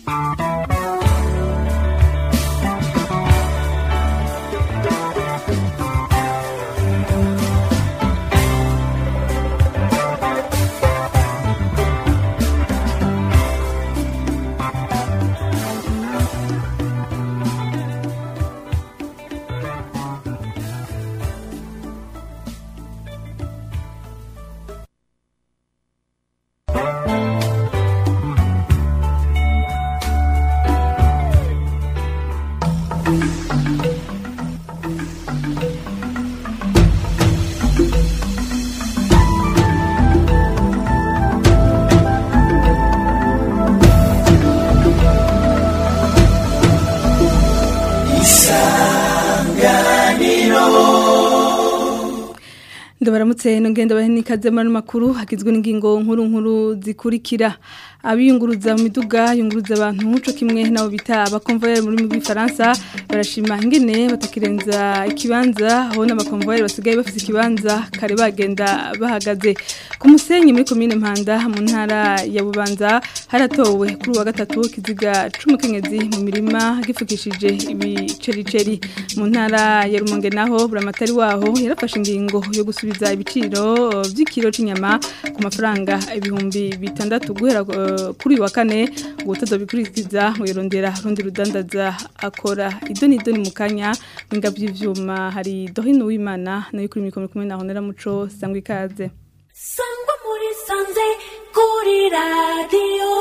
ndabaramutse nongenda bahini kaze muri makuru hagizwe n'ingingo nkuru nkuru zikurikira abiyunguruza mu miduga yunguruza abantu cyo kimwe nabo bita abakonvoyeri muri mu Faransa barashima ingene batakirenza ikibanza aho n'abakonvoyeri basigaye bafite ikibanza kare bagenda bahagaze ku musenyi muri komine Mpanda mu ntara ya Bubanza haratowe kuri wa gatatu kiziga c'umukenyezi mu mirima gifukishije ibicericeri mu ntara ya Rumonge naho buramatari waho yarafashe ingingo yo gusubiza ibiciro by'ikiro c'inyama ku mafaranga ibihumbi bitandatu guhera kuri wa kane ngo utazobikurikiza wirondera rundi rudandaza akora idoni idoni mu kanya mwinga by'ivyuma hari dohino w'Imana nayo kuri mikoro kumwe na Honera Muco sangwa ikaze sangwa muri sanze kuri radio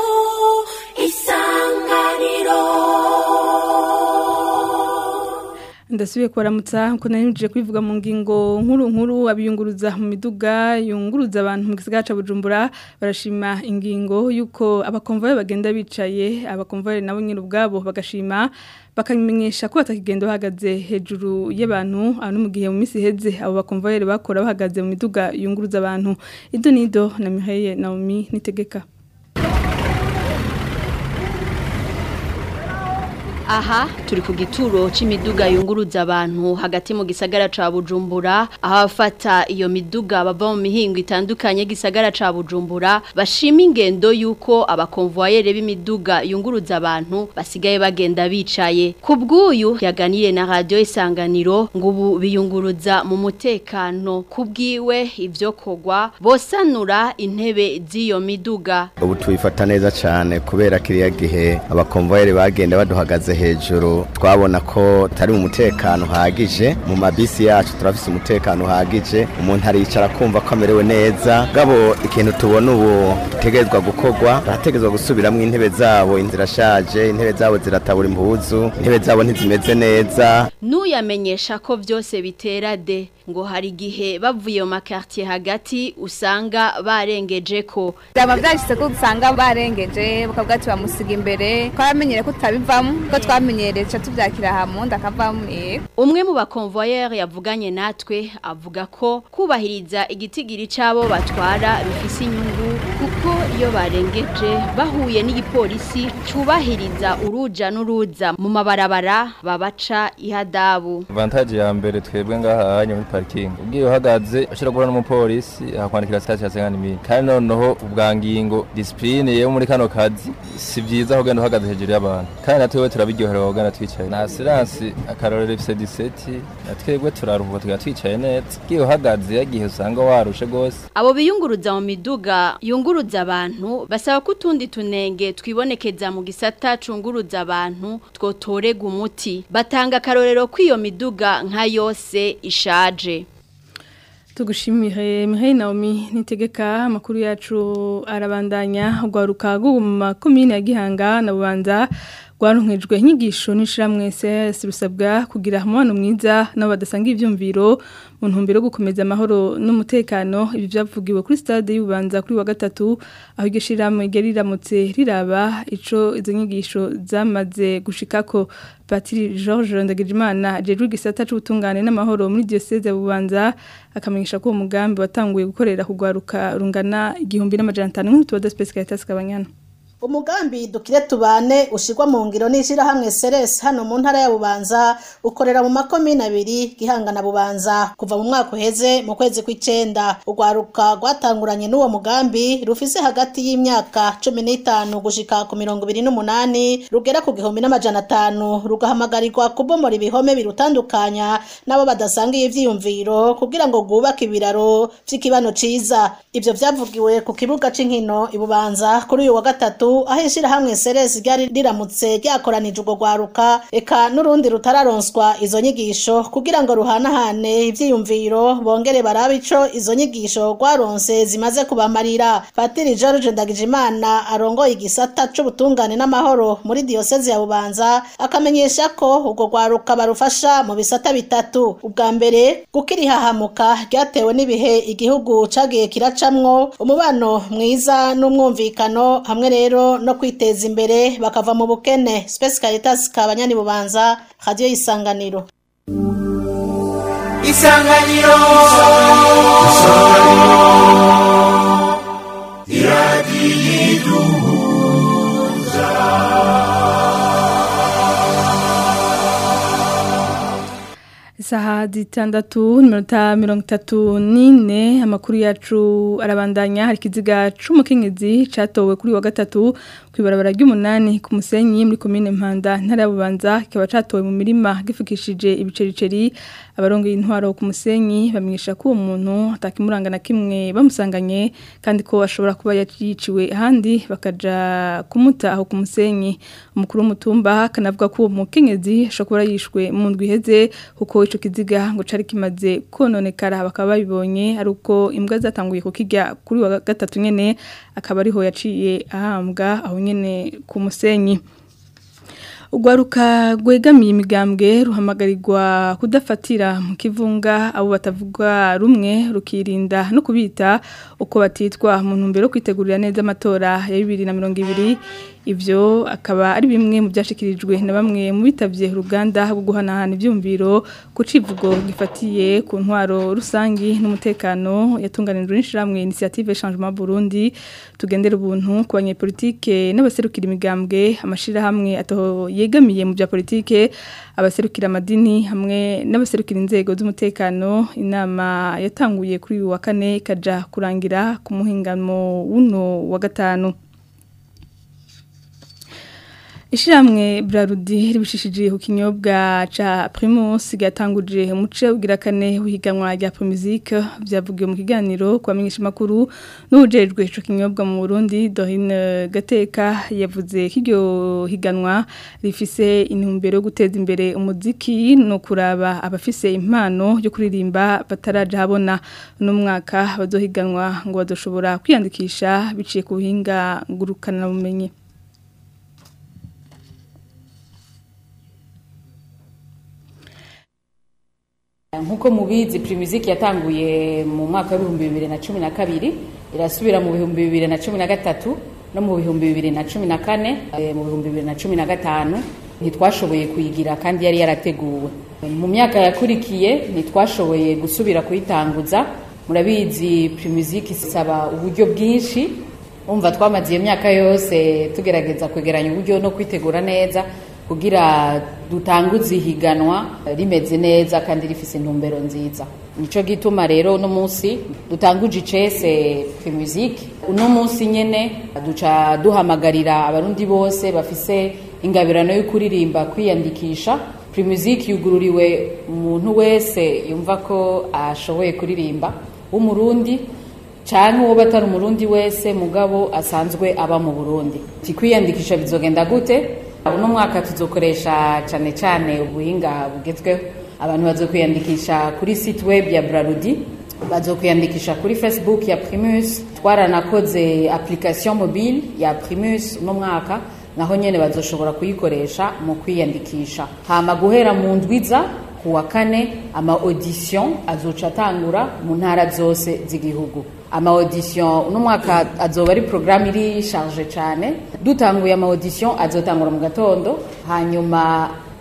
isanganiro ndasubiye kubaramutsa ko nari kwivuga mu ngingo nkuru nkuru abiyunguruza mu miduga yunguruza abantu mu gisagara ca Bujumbura barashima ingingo yuko abakonvoye bagenda bicaye abakonvoye nabo nyine ubwabo bagashima bakamenyesha ko batakigenda bahagaze hejuru y'abantu ano mu gihe mu minsi heze abo bakonvoyeri bakora bahagaze mu miduga yunguruza abantu ido nido na Mihaye Naomi nitegeka Aha turi ku gituro c'imiduga yunguruza abantu hagati mu gisagara ca Bujumbura aho abafata iyo miduga bava mu mihingo itandukanye gisagara ca Bujumbura bashima ingendo yuko abakonvoyere b'imiduga yunguruza abantu basigaye bagenda bicaye kubw'uyu yaganiriye na radio isanganiro ngo ubu biyunguruza mu mutekano kubwiwe ivyo kogwa bosanura intebe z'iyo miduga ubu tubifata neza cyane kubera kiriya gihe abakonvoyere bagenda baduhagaze hejuru twabona ko tari mu mutekano uhagije mu mabisi yacu turafise umutekano uhagije umuntu aricara kumva ko amerewe neza gabo ikintu tubona ubu gitegerezwa gukorwa barategerezwa gusubiramo intebe zabo inzira ashaje intebe zabo ziratabura impuzu intebe zabo ntizimeze neza n'uyamenyesha ko byose bitera de ngo hari igihe bavuye mu makartier hagati usanga barengeje ko byaba byashyize ko usanga barengeje bakavuga ati bamusiga imbere twamenyere ko tutabivamo ko twamenyereye tuca tubyakira hamwe akavamo umwe mu bakonvoyeri yavuganye natwe avuga ko kubahiriza igitigiri cy'abo batwara bifise inyungu kuko iyo barengeje bahuye n'igipolisi cyubahiriza uruja n'uruza mu mabarabara babaca ihadabu avantage ya mbere twebwe ngaha muri parking ubwiye uhagaze ushobora guhura n'umupolisi akakwandikira sitasiyo ya sengani mili kandi noneho ubwa ngingo disipurine yo muri kano kazi si byiza aho ugenda uhagaze hejuru y'abantu kandi natwe turabiryohera wogana twicaye na asiransi akarorero ifise diseti na twebwe turaruhuka tuga twicaye neza ubwiye uhagaze yagihe usanga warushe gose abo biyunguruza mu miduga yunguruza abantu basaba ko utundi tunenge twibonekeza mu gisata cunguruza abantu twotorega umuti batanga akarorero kw'iyo miduga nka yose ishaje tugushimire Mihaye Naomi nitegeka amakuru yacu arabandanya ugwaruka rwo mu makomine ya Gihanga na Bubanza rwaronkejwe inyigisho n'ishiramwe CS rusabwa kugira umubano mwiza nabo badasanga ivyumviro mu ntumbero yo gukomeza amahoro n'umutekano ibi byavugiwe kuri stade y'ubanza kuri wa gatatu aho iryo shiramwe ryari riramutse riraba ico izo nyigisho zamaze gushikako Patiri George Ndagijimana jejwe gisata c'ubutungane n'amahoro muri diocese ya Bubanza akamenyesha ko umugambi watanguye gukorera kugwaruka rungana igihumbi n'amajana 5 nk'utu wa Specialitas Kabanyana umugambi dukire tubane ushirwa mu ngiro n'ishirahamwe Ceres hano mu ntara ya Bubanza ukorera mu makomine abiri Gihanga na Bubanza kuva mu mwaka uheze mu kwezi kw'icenda urwaruka rwatanguranye n'uwo mugambi rufise hagati y'imyaka cumi n'itanu gushika ku mirongo ibiri n'umunani rugera ku gihumbi n'amajana atanu rugahamagarirwa kubomora ibihome birutandukanya n'abo badasangiye ivyiyumviro kugira ngo rwubake ibiraro vy'ikibano ciza ivyo vyavugiwe ku kibuga c'inkino ibubanza kuri uyu wa gatatu aho ishirahamwe Ceres ryari riramutse ryakoranije urwo rwaruka eka n'urundi rutararonswa izo nyigisho kugira ngo ruhanahane ivyiyumviro bongere barabe ico izo nyigisho rwaronse zimaze kubamarira Patiri George Ndagijimana arongoye igisata c'ubutungane n'amahoro muri diyoseze ya Bubanza akamenyesha ko urwo rwaruka barufasha mu bisata bitatu ubwa mbere gukirihahamuka ryatewe n'ibihe igihugu cagiye kiracamwo umubano mwiza n'umwumvikano hamwe rero no kwiteza imbere bakava mu bukene Space Caritas kabanyani bubanza radio isanganiro isanganiro Isaha zitandatu n'iminota mirongo itatu n'ine amakuru yacu arabandanya hari ikiziga c'umukenyezi catowe kuri wa gatatu kw'ibarabara ry'umunani ku musenyi muri komine Mpanda ntara ya Bubanza kikaba catowe mu mirima gifukishije ibicericeri abarongoye intwaro ku musenyi bamenyesha ko uwo muntu atakimuranga na kimwe bamusanganye kandi ko ashobora kuba yiciwe ahandi bakaja kumuta aho ku musenyi umukuru w'umutumba kanavuga ko uwo mukenyezi ashobora kuba yishwe mu ndwi iheze kuko ico kiziga ngo cari kimaze kononekara bakaba babibonye ari uko imbwa zatanguye kukirya kuri wa gatatu nyene akaba ariho yaciye ahambwa aho nyene ku musenyi Ugwaruka gwegamiye imigambwe ruhamagarirwa kudafatira mu kivunga abo batavuga rumwe rukirinda no kubita uko batitwa mu ntumbero yo kwitegurira neza amatora ya 2020 ivyo akaba ari bimwe mu byashikirijwe na bamwe mu bitavye uruganda rwo guhanahana ivyumviro ku civugo gifatiye ku ntwaro rusangi n'umutekano yatunganijwe n'ishiramwe initiative changement Burundi tugendera ubuntu ku banyepolitike n'abaserukira imigambwe amashira hamwe ato yegamiye mu bya politike abaserukira amadini hamwe n'abaserukira inzego z'umutekano inama yatanguye kuri uyu wa kane ikaja kurangira ku muhingamo w'uno wa gatanu Ishiramwe Brarudi ribishishije ku kinyobwa ca Primus gatanguje umuce ugira kane uhiganwa rya Promusic byavugiwe mu kiganiro kwamenyesha makuru n'ujejwe ico kinyobwa mu Burundi Dorine Gateka yavuze kiryo higanwa rifise intumbero yo guteza imbere umuziki no kuraba abafise impano yo kuririmba bataraja habona no mwaka bazohiganwa ngo bazoshobora kwiyandikisha biciye ku buhinga ngurukana bumenyi nkuko mubizi Primusic yatanguye mu mwaka w'ibihumbi bibiri na cumi na kabiri irasubira mu bihumbi bibiri na cumi na gatatu no mu bihumbi bibiri na cumi na kane mu bihumbi bibiri na cumi na gatanu ntitwashoboye kuyigira kandi yari yarateguwe mu myaka yakurikiye ntitwashoboye gusubira kuyitanguza murabizi Primusic isaba uburyo bwinshi umva twamaze iyo myaka yose tugerageza kwegeranya uburyo no kwitegura neza kugira dutanguze ihiganwa rimeze neza kandi rifise intumbero nziza nico gituma rero uno munsi dutanguje icese Primusic uno munsi nyene duca duhamagarira abarundi bose bafise ingabirano yo kuririmba kwiyandikisha Primusic yugururiwe umuntu wese yumva ko ashoboye kuririmba w'umurundi canke uwo batari umurundi wese mugabo asanzwe aba mu Burundi tikwiyandikisha bizogenda gute uno mwaka tuzokoresha cyane cyane ubuhinga bugezweho abantu bazokwiyandikisha kuri site web ya Brarudi bazokwiyandikisha kuri Facebook ya Primus twaranakoze application mobile ya Primus uno mwaka naho nyene bazoshobora kuyikoresha mu kwiyandikisha hama guhera mu ndwiza kuwa kane ama audition azoca atangura mu ntara zose z'igihugu ama audition uno mwaka azoba ari programme iri charge cyane dutanguye ama audition azotangura mu gatondo hanyuma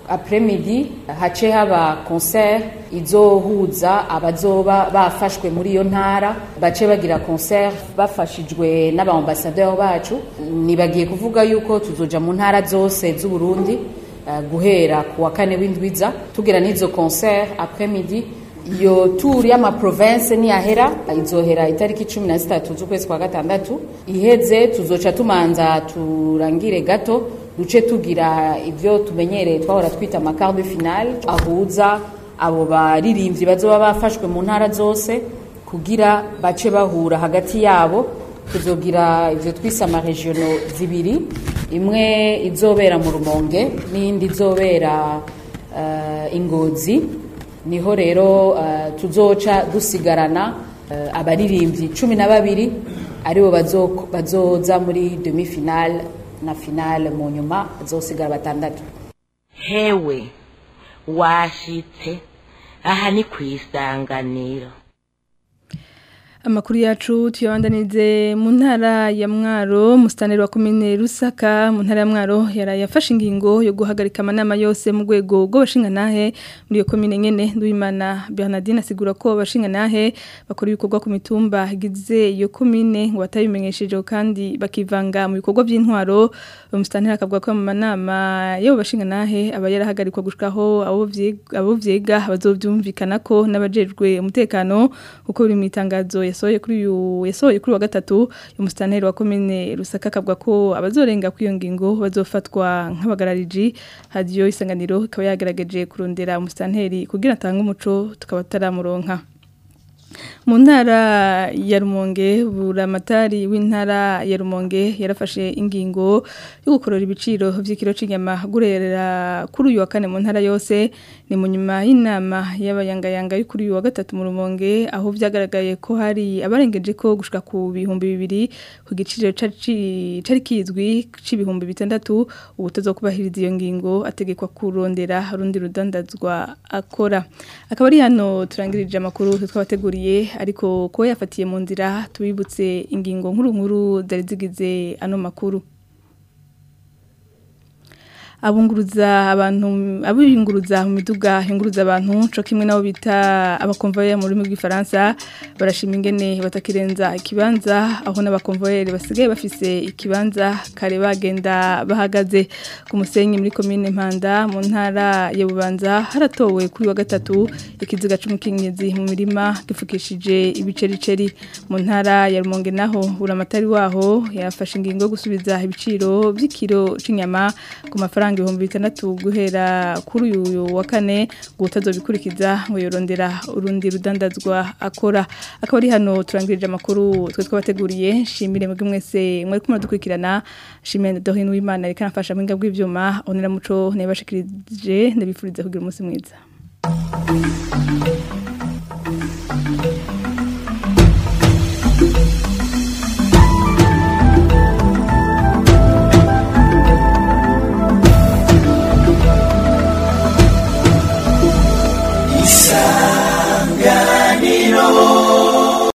apremidi hace haba concert izohuza abazoba bafashwe muri iyo ntara bace bagira concert bafashijwe n'abaambasaderi bacu nibagiye kuvuga yuko tuzoja mu ntara zose z'u Burundi uh, guhera ku wa kane w'indwiza tugira n'izo concert apremidi iyo tour y'ama province niyahera izohera itariki 13 z'ukwezi kwa gatandatu iheze tuzoca tumanza turangire gato duce tugira ibyo tumenyereye twahora twita amakar de finale ahuza abo baririmbyi bazoba bafashwe mu ntara zose kugira bace bahura hagati yabo tuzogira ibyo twise amaregiono zibiri imwe izobera mu rumonge n'iyindi izobera uh, ingozi niho rero uh, tuzoca dusigarana uh, abaririmbyi cumi na babiri aribo bazoza muri demi finale na finale mu nyuma bazosigara batandatu hewe washitse aha ni ku isanganiro Amakuru yacu tuyabandanize mu ntara ya Mwaro mustaneri wa komine Rusaka mu ntara ya Mwaro yaraye afashe ingingo yo guhagarika amanama yose mu rwego rw'abashinga nahe muri iyo komine nyene Nduwimana Bernardine asigura ko abashinga nahe bakora ibikorwa ku mitumba igize iyo komine ngo batabimenyesheje kandi bakivanga mu bikorwa by'intwaro umustaneri akavuga ko mu manama yo bashinga nahe aba yarahagarikwa gushikaho abo vyiga abo vyiga bazovyumvikana ko n'abajejwe umutekano uko biri mu itangazo yasohoye kuri uyu yasohoye kuri wa gatatu umustaneri wa komine Rusaka akavuga ko abazorenga kwiyo ngingo bazofatwa nk'abagarariji hadiyo isanganiro ikaba yagaragaje kurondera umustaneri kugira atange umuco tukaba taramuronka mu ntara ya rumonge buramatari w'intara ya rumonge yarafashe ingingo yo gukorora ibiciro by'ikiro cy'inyama gurera kuri uyu wa kane mu ntara yose ni mu nyuma y'inama y'abayangayanga yo kuri uyu wa gatatu mu rumonge aho byagaragaye ko hari abarengeje ko gushika ku bihumbi bibiri ku giciro cari kizwi c'ibihumbi bitandatu ubutozo kubahiriza iyo ngingo ategekwa kurondera rundi rudandazwa akora akaba ari hano turangirije amakuru twabateguriye ariko ko yafatiye mu nzira tubibutse ingingo nkuru nkuru zari zigize ano makuru abunguruza abantu abiyunguruza mu miduga yunguruza abantu co kimwe nabo bita abakonvoyeri mu rurimi rw'ifaransa barashima ingene batakirenza ikibanza aho n'abakonvoyeri basigaye bafise ikibanza kare bagenda bahagaze ku musenyi muri komine Mpanda mu ntara ya Bubanza haratowe kuri wa gatatu ikiziga c'umukenyezi mu mirima gifukishije ibicericeri mu ntara ya Rumonge naho buramatari waho yafashe ingingo yo gusubiza ibiciro by'ikiro c'inyama ku mafaranga amafaranga ibihumbi bitandatu guhera kuri uyu wa kane ngo utazobikurikiza ngo yorondera urundi rudandazwa akora akaba ari hano turangirije amakuru twe twabateguriye shimire mwebwe mwese mwari kumwe dukurikirana shimire Dorine Uwimana reka nafasha mu ngabwe ivyuma onera muco nebashikirije ndabifuriza kugira umunsi mwiza